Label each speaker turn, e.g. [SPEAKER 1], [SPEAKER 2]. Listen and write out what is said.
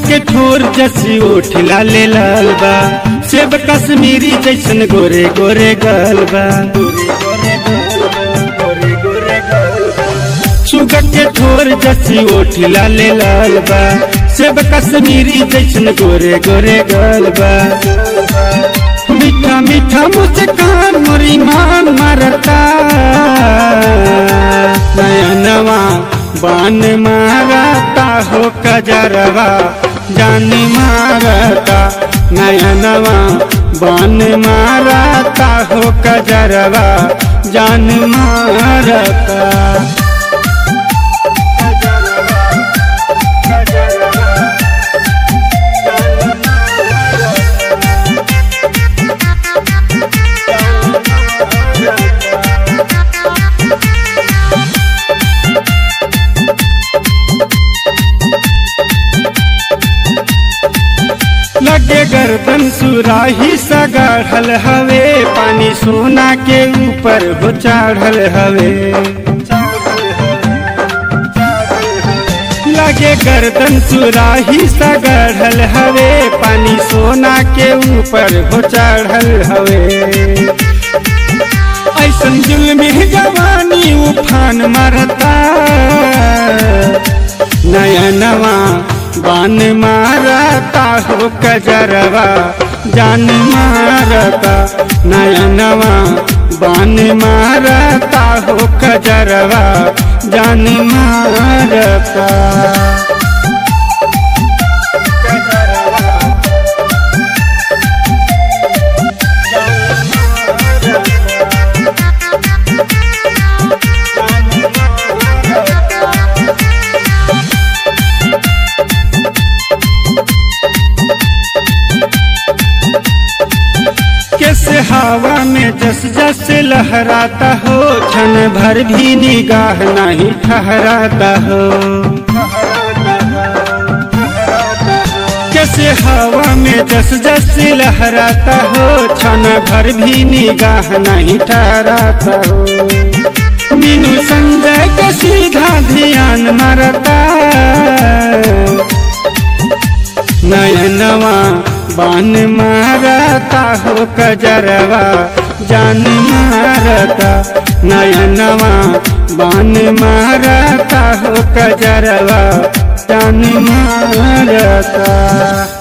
[SPEAKER 1] के ठोर जसी उठ लाले लाल बा सेब कश्मीरी जैसन गोरे गोरे गाल बा सुगा के ठोर जसी उठ लाले लाल बा सेब कश्मीरी जैसन गोरे गोरे गाल बा मीठा मीठा मुस्कान मोरी मान मारता नयनवा बान मारता हो कजरवा जान मारता नयनवा बान मारता हो कजरवा जान मारता लगे गर्दन सुराही सगाढ़ल हवे पानी सोना के ऊपर हो चढ़ल हवे लगे गर्दन सुराही सगाढ़ल हवे पानी सोना के ऊपर हो चढ़ल हवे ऐसन जुल्मी जवानी उफान मारता नयनवा बान मारता हो कजरवा जान मारता नयनवा बान मारता हो कजरवा जान मारता कैसे हवा में जस जस लहराता हो क्षण भर भी निगाह नहीं ठहराता हो कैसे हवा में जस जस लहराता हो क्षण भर भी निगाह नहीं ठहराता हो मीनू संजय के सीधा ध्यान मारता नयनवा बान मारता हो कजरवा जान मारता नयनवा बान मारता हो कजरवा जान मारता